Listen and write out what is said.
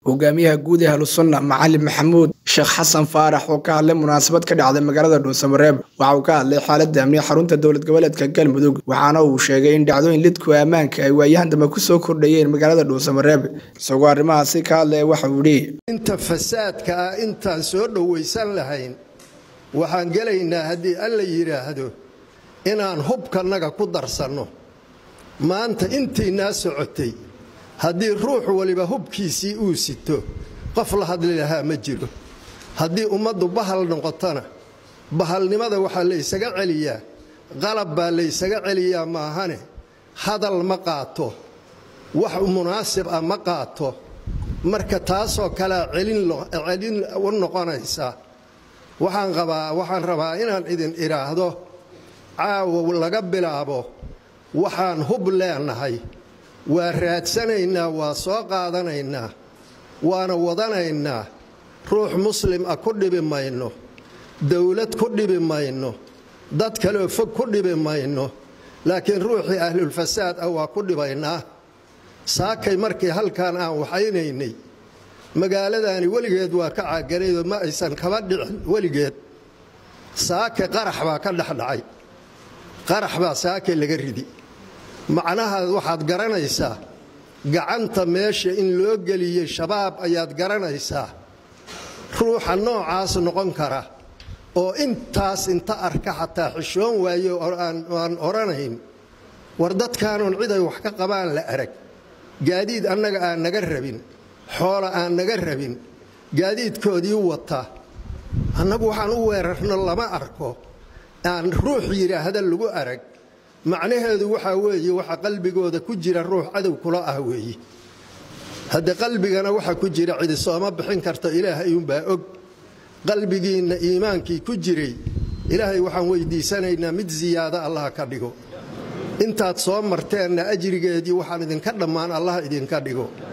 hogaamiyaha guud ee ahlusunna macalin maxamuud sheekh xasan faarax oo ka hadlay munaasabad ka dhacday magaalada dhuusamareeb waxa uu ka hadlay xaaladda amniga xarunta dowlad goboleedka galmudug waxaana uu sheegay in dhacdooyin lidku ammaanka ay waayahan dambe kusoo kordhayeen magaalada dhuusamareeb isagoo arrimahaasi ka hadlaya waxa uu yidhi inta fasaadka ah intaan soo dhowaysan lahayn waxaan gelaynaa haddii alla yidhaahdo inaan hubkannaga ku darsanno maanta intaynaa socotay haddii ruux waliba hubkiisii uu sito qof la hadli lahaa ma jiro haddii ummaddu bahal noqotona bahalnimada waxaa laysaga celiyaa qalab baa laysaga celiyaa maahane hadal ma qaato wax munaasib ah ma qaato marka taasoo kalea celin u noqonaysa waxaan qabaa waxaan rabaa inaan idin idhaahdo caawa laga bilaabo waxaan hub leenahay waa raadsanaynaa waa soo qaadanaynaa waana wadanaynaa ruux muslim ah ku dhibi mayno dowlad ku dhibi mayno dad kaleoo fog ku dhibi mayno laakiin ruuxii ahlulfasaad ah waa ku dhibaynaa saakay markii halkan aan waxaynaynay magaaladaani weligeed waa ka caaganaydoo ma aysan kaba dhicin weligeed saake qarax baa ka dhexdhacay qarax baa saake laga ridi macnaha waxaad garanaysaa gacanta meesha in loo geliyey shabaab ayaad garanaysaa ruuxa noocaas noqon kara oo intaas inta arka xataa xishoon waayo aan odhanayn war dadkaanoon ciday wax ka qabaan la arag gaadiid annaga aan naga rabin xoola aan naga rabin gaadiidkoodii wata annagu waxaan u weerarno lama arko aan ruux yidhaahda lagu arag macnaheedu waxaa weeye waxa qalbigooda ku jira ruux cadow kula ah weeye hadde qalbigana waxa ku jira cidi sooma bixin karto ilaahay uunbaa og qalbigiinna iimaankii ku jiray ilaahay waxaan weydiisanaynaa mid siyaado allah ka dhigo intaad soo marteenna ajrigeedii waxaan idinka dhammaan allah idinka dhigo